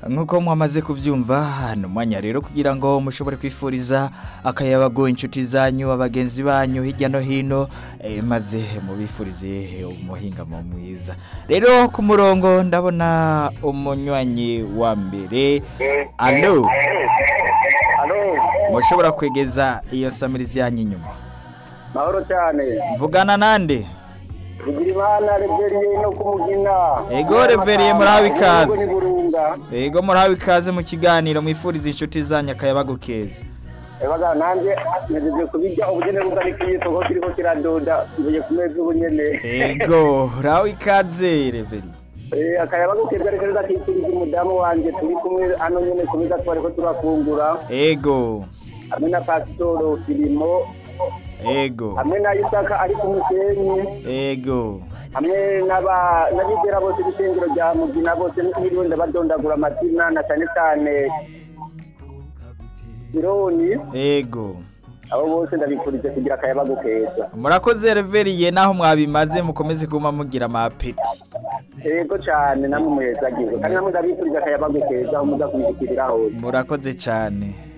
nk'uko mwamaze kubyumva hano mwanya rero kugira ngo mushobore kwifuriza akayabago inshuti zanyu abagenzi banyu hirya no hino eh, maze mubifurize umuhingamo mwiza rero ku murongo ndabona umunywanyi wa mbere alo Alo, mushobora kwegeza iyo samirizi yanyu inyuma mahoro cyane. mvugana nande Bigirimana Reveriye no kumugina. Ego, Reveriye, murabe ikaze. Ni burunga. yego murahawe ikaze mu kiganiro mwifuriza inshuti zanyu akayabago keza Ebaga nanje nejeje kubijya ubugene bugari kiyisoko kiriko kiradoda mvuye ku meza ubunyene. yego urahawe ikaze reveri Eh akayabago keza ariko gatitiriza umudamu wanje turi kumwe hano nyene ku meza twariko turakungura. yego Hamwe na Pasitoro Filimo, yego hamwe na Isaka ari ku musenyi. yego hamwe n'aba n'abigera bose b'ishengero rya mugina bose n'iriwe ndabadondagura amazina na cyane cyane ironi yego abo bose ndabifurije kugira akayabago keza murakoze reveriye naho mwabimaze mukomeze kuba mugira amapeti yego cyane namwe muhezagiwe kandi namwe ndabifurije akayabago keza aho muza kubishyikirira hose murakoze cyane